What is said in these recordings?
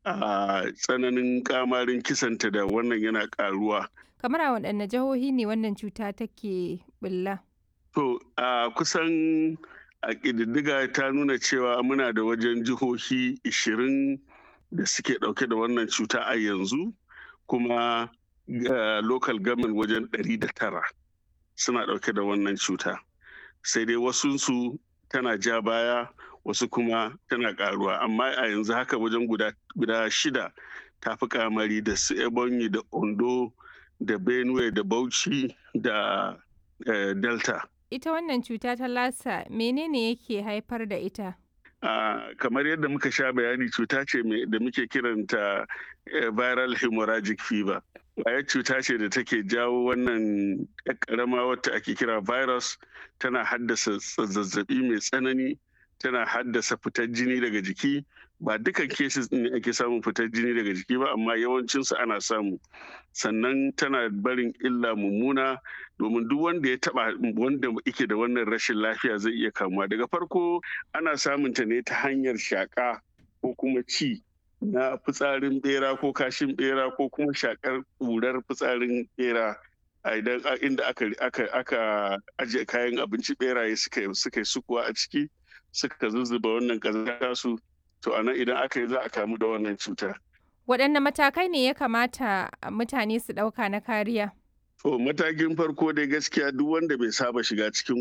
a tsananin kamarin kisanta da wannan yana karuwa. Kamar a waɗanne jihohi ne wannan cuta take bulla? To a kusan a ƙididdiga ta nuna cewa muna da wajen jihohi ishirin da suke ɗauke da wannan cuta a yanzu kuma local government wajen ɗari da tara suna ɗauke da wannan cuta. Sai dai wasunsu tana ja baya wasu kuma tana ƙaruwa amma a yanzu haka wajen guda shida ta fi kamari da su ebonyi da ondo da benue da bauchi da delta ita wannan cuta ta lasa menene yake haifar da ita uh, kamar yadda muka sha bayani cuta ce da muke kiranta uh, viral hemorrhagic fever kwayar cuta ce da take jawo wannan karama wata ake kira virus tana haddasa zazzabi mai tsanani tana haddasa fitar jini daga jiki ba dukan cases ne ake samun fitar jini daga jiki ba amma yawancinsu ana samu sannan tana barin illa mummuna domin duk wanda ya taba wanda yake da wannan rashin lafiya zai iya kamuwa daga farko ana samun ta ne ta hanyar shaka ko kuma ci na fitsarin bera ko kashin bera ko kuma shakar ƙurar fitsarin bera a idan inda aka aka ajiye kayan abinci beraye suka suka yi sukuwa a ciki suka zuzzuba wannan ƙazanta su to a nan idan aka yi za a kamu da wannan cuta. Waɗanne matakai ne ya kamata mutane su ɗauka na kariya? To matakin farko dai gaskiya duk wanda bai saba shiga cikin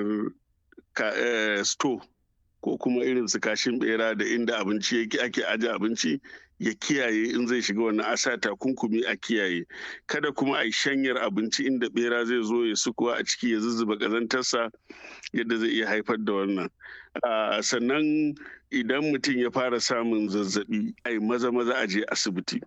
ƙurar sto ko kuma irin su kashin bera da inda abinci yake ake aje abinci ya kiyaye in zai shiga wannan asa takunkumi a kiyaye kada kuma a yi shanyar abinci inda bera zai zo ya sukuwa a ciki ya zuzzuba ƙazantarsa yadda zai iya haifar da wannan sannan idan mutum ya fara samun zazzabi ai maza maza a je asibiti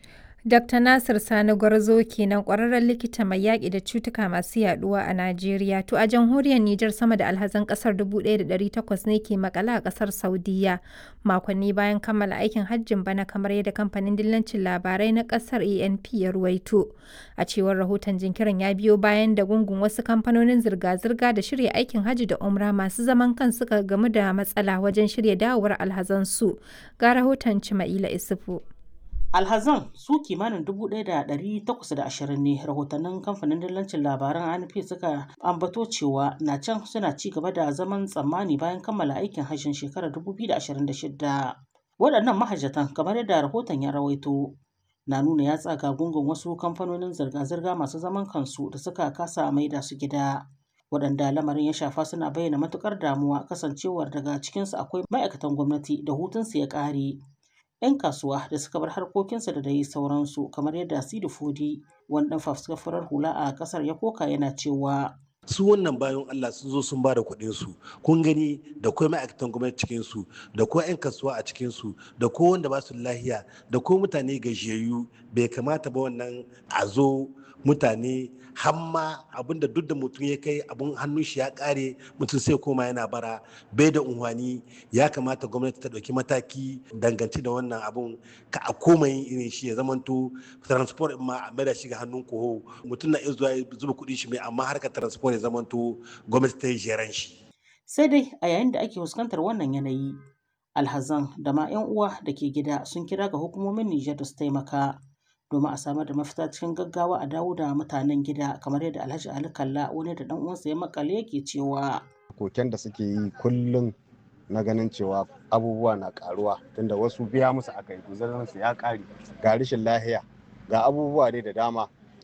Dr. Nasir Sani Gwarzo kenan ƙwararren likita mai yaƙi da cutuka masu yaɗuwa a Najeriya. To a jamhuriyar Nijar sama da alhazan ƙasar 1,800 ne ke makala a ƙasar Saudiya makonni bayan kammala aikin hajjin bana kamar yadda kamfanin dillancin labarai na ƙasar ANP ya ruwaito. A cewar rahoton jinkirin ya biyo bayan da gungun wasu kamfanonin zirga-zirga da shirya aikin hajji da umra masu zaman kan suka gamu da matsala wajen shirya dawowar alhazansu. Ga rahoton Cima'ila Isufu. alhazan su kimanin 1,820 ne rahotannin kamfanin dillancin labaran anp suka ambato cewa na can suna ci gaba da zaman tsammani bayan kammala aikin hajjin shekarar 2026 waɗannan mahajjatan kamar yadda rahoton ya rawaito na nuna ya tsaga gungun wasu kamfanonin zirga-zirga masu zaman kansu da suka kasa maida su gida waɗanda lamarin ya shafa suna bayyana matukar damuwa kasancewar daga cikinsu akwai ma'aikatan gwamnati da hutunsu ya ƙare 'yan kasuwa da suka bar harkokinsa da dai sauransu kamar yadda Sidi Fodi wani dan fafuskar hula a kasar ya koka yana cewa su wannan bayan Allah sun zo sun ba da kuɗin su kun gani da kuma ma'aikatan gwamnati cikin su da kuma 'yan kasuwa a cikin su da ko wanda ba su lahiya da ko mutane gajiyayyu bai kamata ba wannan a zo mutane hamma abinda duk da mutum ya kai abun hannun shi ya kare mutum sai koma yana bara bai da unhwani ya kamata gwamnati ta ɗauki mataki dangance da wannan abun ka a koma yin irin shi ya zamanto transport ma a da shi ga hannun koho mutum na iya zuwa zuba kuɗin shi mai amma harkar transport ya zamanto gwamnati ta yi jeran shi. sai dai a yayin da ake fuskantar wannan yanayi alhazan da ma 'yan uwa da ke gida sun kira ga hukumomin Nijar da su taimaka domin a samar da mafita cikin gaggawa a dawo da mutanen gida kamar yadda Alhaji Ali Kalla wani da dan uwansa ya makale yake cewa koken da suke yi kullum na ganin cewa abubuwa na karuwa tunda wasu biya musu aka yi su ya kare ga rashin lahiya ga abubuwa dai da dama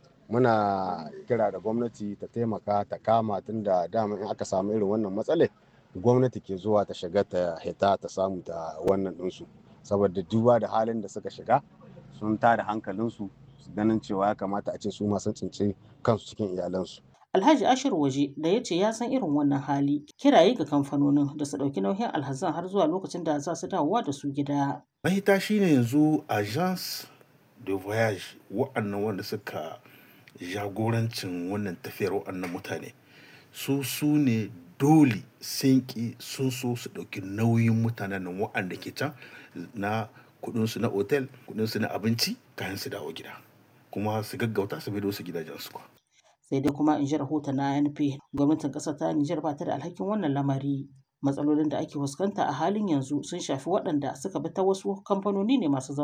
muna kira da gwamnati ta taimaka ta kama tunda dama in aka samu irin wannan matsalai gwamnati ke zuwa ta shiga ta hita ta samu ta wannan ɗinsu saboda duba da halin da suka shiga sun tada hankalinsu su ganin cewa ya kamata a ce su ma sun tsinci kansu cikin iyalansu. Alhaji Ashir Waje da ya ce ya san irin wannan hali kiraye ga kamfanonin da su ɗauki nauyin alhazan har zuwa lokacin da za su dawowa da su gida. Mahita shine yanzu agence de voyage wa'annan wanda suka jagorancin wannan tafiyar wa'annan mutane su su ne dole sun ki sun so su ɗauki nauyin mutanen nan wa'anda ke can na kudinsu na otel kudinsu na abinci kayan su dawo gida kuma su gaggauta su bido su gidajensu kwa. sai dai kuma in ji rahoton na NP gwamnatin ƙasar ta Nijar ba ta da alhakin wannan lamari matsalolin da ake fuskanta a halin yanzu sun shafi waɗanda suka bi ta wasu kamfanoni ne masu